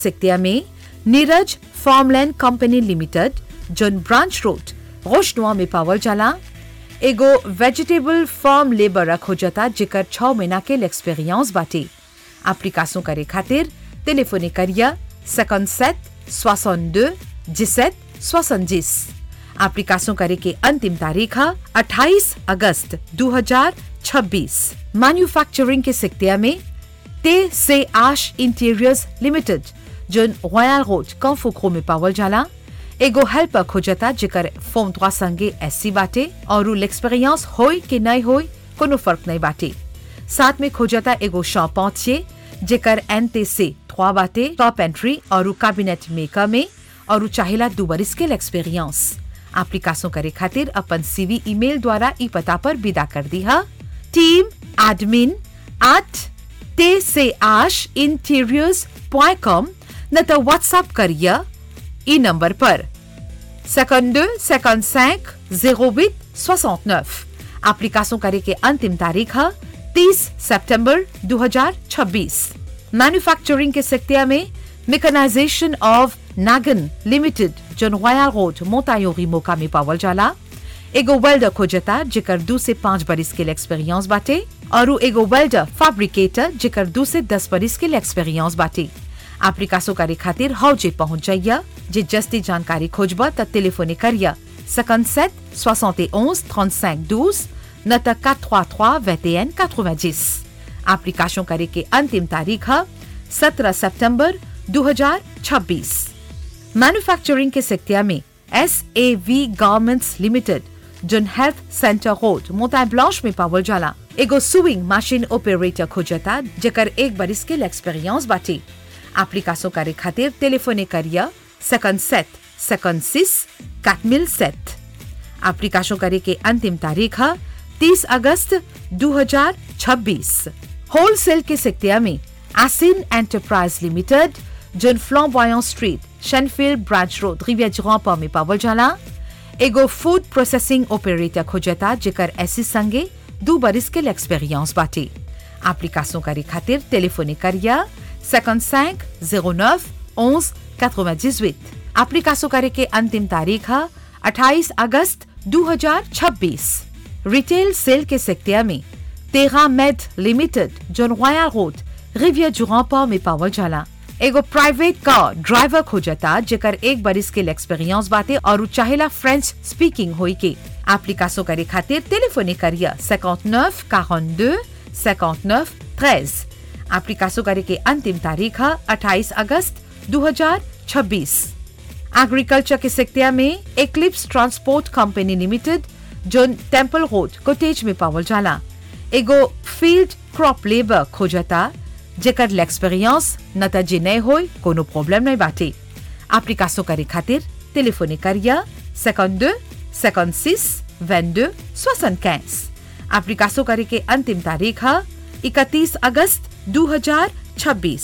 सिक्तिया में Neeraj farmland company limited zone branch road रोशनुआ में पावल जाला एगो वेजिटेबल फार्म लेबर खोजता जेकर छह महीना के एक्सपीरियंस बाटे एप्लीकेशन करे खातिर टेलीफोने करिया 57 62 17 70 एप्लीकेशन करे के अंतिम तारीख है 28 अगस्त 2026 मैन्युफैक्चरिंग के सिक्तिया में ते से Ash interiors limited zone royal road कंफोक्रो में पावल जाला एगो हेल्पर खोजता जेकर फोम त्वा संगे एससी बाटे और l'expérience होई कि नहीं होई कोनो फर्क नहीं बाटे साथ में खोजता एगो शॉपौचिए जेकर एनते से थ्वा बाटे टॉप एंट्री और कैबिनेट मेकर में और चाहेला दू बरिस के एक्सपीरियंस एप्लीकेशन करे खातिर अपन सीवी ईमेल द्वारा ई पता पर विदा कर दी है टीम एडमिन एट ते से आश इंटीरियर्स पॉइंट कॉम न तो व्हाट्सएप करिए ई नंबर पर 52 55 08 69 एप्लीकेशन करे के अंतिम तारीख है 30 सितंबर 2026 मैन्युफैक्चरिंग के सेक्टर में मेकनाइजेशन ऑफ नागन लिमिटेड जोन रॉयल रोड मोतायोरी मोका में पावल जाला एगो वेल्डर खोजता जेकर दू से पाँच बरिस के एक्सपीरियंस बाटे और एगो वेल्डर फैब्रिकेटर जेकर दू से दस बरिस के एक्सपीरियंस बाटे एप्लीकेशन करे खातिर हौजे पहुंच जाइया जे जस्ती जानकारी खोजब त टेलीफोने करिया 57 71 35 12 न त 433 21 90 एप्लीकेशन करे के अंतिम तारीख है 17 सितंबर 2026 मैन्युफैक्चरिंग के सेक्टर में S A V garments limited zone health centre road मोता ब्लांच में पावल जाला एगो सुइंग मशीन ऑपरेटर खोजता जेकर एक बरिस के एक्सपीरियंस बाटे एप्लीकेशन करे खातिर टेलीफोने करिया 57 56 4007 एप्लीकेशन करे के अंतिम तारीख है 30 अगस्त 2026 होलसेल के सेक्टर में एसिन enterprise limited zone Flamboyant Street Shenfield branch road रिविया में पावल जाला एगो फूड प्रोसेसिंग ऑपरेटर खोजता जेकर ऐसी संगे दू बरिस के एक्सपीरियंस बाटे एप्लीकेशन करे खातिर टेलीफोने करिया 55 09 11 98 एप्लीकेशन करे के अंतिम तारीख है 28 अगस्त 2026 रिटेल सेल के सेक्टर में तेरा मेड लिमिटेड जोन रॉयल रोड रिविया जुरापा में पावल जाला एगो प्राइवेट कार ड्राइवर खोजता जेकर एक बरिस के एक्सपीरियंस बाटे और चाहेला फ्रेंच स्पीकिंग होई के एप्लीकेशन करे खातिर टेलीफोने करिया 59 42 59 13 एप्लीकेशन करे के अंतिम तारीख है 28 अगस्त 2026 एग्रीकल्चर के सेक्टर में Eclipse transport company limited zone temple road Cottage में पावल जाला एगो फील्ड क्रॉप लेबर खोजता जेकर एक्सपीरियंस न त जे नहीं होई कोनो प्रॉब्लम नहीं बाटे एप्लीकेशन करे खातिर टेलीफोने करिया 52 56 22 75 एप्लीकेशन करे के अंतिम तारीख है 31 अगस्त 2026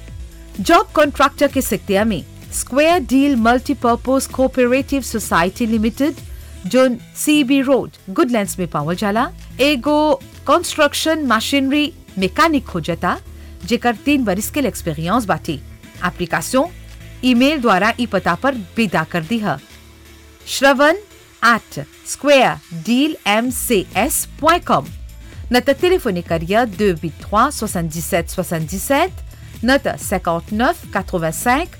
जॉब कॉन्ट्रैक्टर के सेक्टर में square deal multipurpose cooperative society limited zone CB road Goodlands में पावल जाला एगो कंस्ट्रक्शन मशीनरी मैकेनिक खोजता जेकर तीन बरिस के एक्सपीरियंस बाटी एप्लीकेशन ईमेल द्वारा ई पता पर विदा कर दी है Shravan at square deal M C S point com न त टेलीफोने करिया 283 77 77 न त 59 85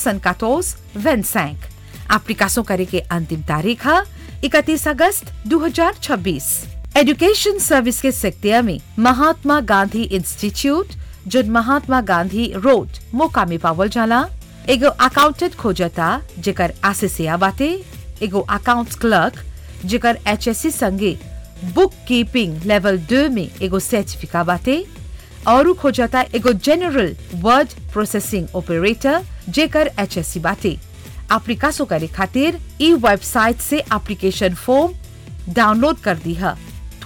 74 25 एप्लीकेशन करे के अंतिम तारीख है 31 अगस्त 2026 एजुकेशन सर्विस के सेक्टर में महात्मा गांधी इंस्टीट्यूट जो महात्मा गांधी रोड मोका में पावल जाला एगो अकाउंटेंट खोजता जेकर आसिसिया बाटे एगो अकाउंट्स क्लर्क जेकर एचएससी संगे बुक कीपिंग लेवल दो में एगो सर्टिफिका बाटे और खोजता एगो जनरल वर्ड प्रोसेसिंग ऑपरेटर जेकर एचएससी बाटे एप्लीकेशन करे खातिर ई वेबसाइट से एप्लीकेशन फॉर्म डाउनलोड कर दी है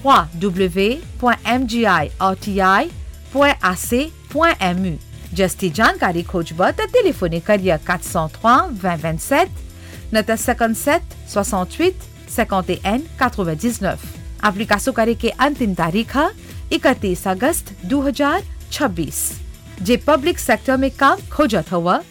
www.mgirti.ac.mu जस्ती जानकारी खोजब त टेलीफोने करिए 403 20 27 न त 57 68 51 99 एप्लीकेशन करे के अंतिम तारीख है 31 अगस्त 2026 जे पब्लिक सेक्टर में काम खोजत हुआ